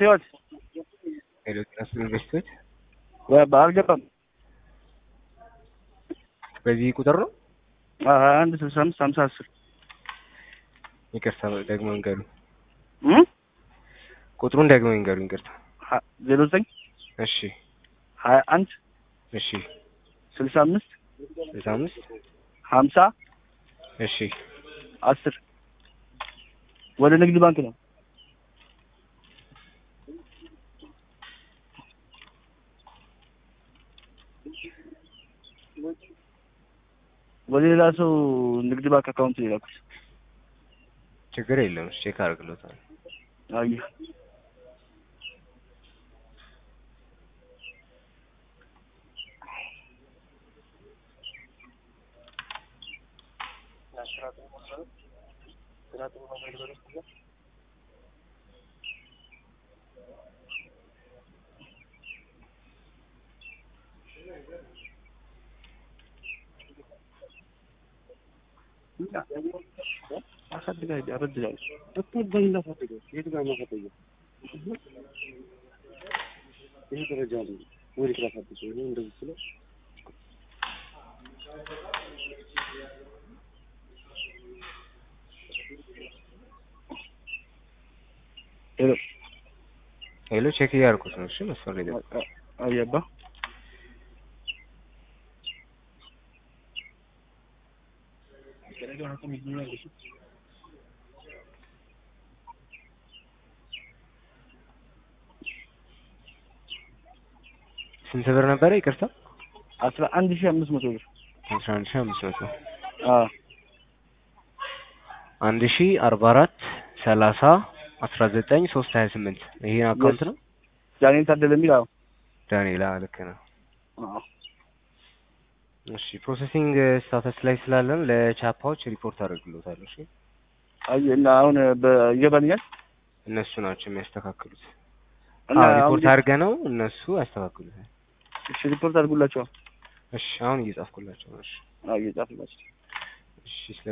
ህይወት ሄሎ ጤና ይስጥልኝ ኢንቨስትመንት አልገባም። በዚህ ቁጥር ነው? ሀያ አንድ ስልሳ አምስት ሀምሳ አስር ይቅርታ ደግሞ ይንገሩ። ቁጥሩን ደግሞ ይንገሩ። ይቅርታ። ዜሮ ዘጠኝ እሺ ሀያ አንድ እሺ ስልሳ አምስት ስልሳ አምስት ሀምሳ እሺ አስር ወደ ንግድ ባንክ ነው። ወደ ሌላ ሰው ንግድ ባንክ አካውንት የላኩት። ችግር የለም። እሺ ቼክ አድርግሎታል። አየህ አሳድጋ አበድላለች ይሄ ደረጃ ነው ወደ ክላስ አዲስ ነው እንደዚህ ስለ ሄሎ ሄሎ ቼክ እያደረኩት ነው። እሺ መስመር ላይ ገባ። አየባ ስንት ብር ነበረ? ይቅርታ አስራ አንድ ሺህ አምስት መቶ ብር አስራ አንድ ሺህ አምስት መቶ አዎ አንድ ሺህ አርባ አራት ሰላሳ አስራ ዘጠኝ ሶስት ሀያ ስምንት ይሄን አካውንት ነው ዳንኤል ታደለ የሚል አዎ ዳንኤላ ልክ ነው። አዎ እሺ ፕሮሰሲንግ ስታተስ ላይ ስላለን ለቻፓዎች ሪፖርት አደርግሎታለሁ። እሺ አየ እና አሁን ይገባኛል እነሱ ናቸው የሚያስተካክሉት። እና አዎ አሁን ሪፖርት አድርገ ነው እነሱ ያስተካክሉታል። እሺ ሪፖርት አድርጉላቸው እሺ አሁን እየጻፍኩላቸው ነው። እሺ አዎ እየጻፍላቸው እሺ ስለ